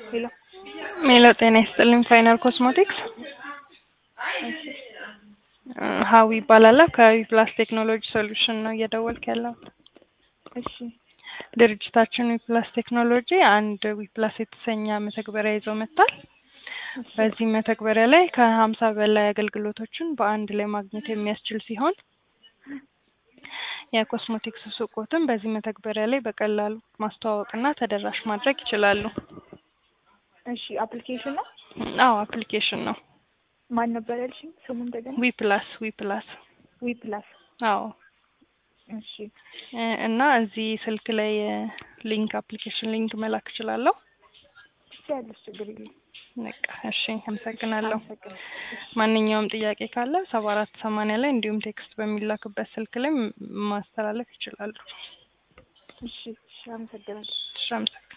ሄሎ ሜሎ ጤና ይስጥልኝ። ፋይናል ኮስሞቲክስ እሺ ሀዊ ይባላለሁ። ከዊ ፕላስ ቴክኖሎጂ ሶሉሽን ነው እየደወልክ ያለው። እሺ ድርጅታችን ዊ ፕላስ ቴክኖሎጂ አንድ ዊ ፕላስ የተሰኘ መተግበሪያ ይዞ መጥቷል። በዚህ መተግበሪያ ላይ ከሀምሳ በላይ አገልግሎቶችን በአንድ ላይ ማግኘት የሚያስችል ሲሆን የኮስሞቲክስ ሱቆትን በዚህ መተግበሪያ ላይ በቀላሉ ማስተዋወቅና ተደራሽ ማድረግ ይችላሉ። እሺ አፕሊኬሽን ነው። አዎ አፕሊኬሽን ነው። ማን ነበር ያልሽኝ? ስሙ እንደገና። ዊ ፕላስ ዊ ፕላስ ዊ ፕላስ። አዎ እሺ እ እና እዚህ ስልክ ላይ ሊንክ አፕሊኬሽን ሊንክ መላክ እችላለሁ። ትችያለሽ፣ ችግር የለም። በቃ እሺ፣ አመሰግናለሁ። አመሰግናለሁ። ማንኛውም ጥያቄ ካለ ሰባ አራት ሰማንያ ላይ እንዲሁም ቴክስት በሚላክበት ስልክ ላይ ም- ማስተላለፍ ይችላሉ። እሺ እሺ፣ አመሰግናለሁ። እሺ፣ አመሰግናለሁ።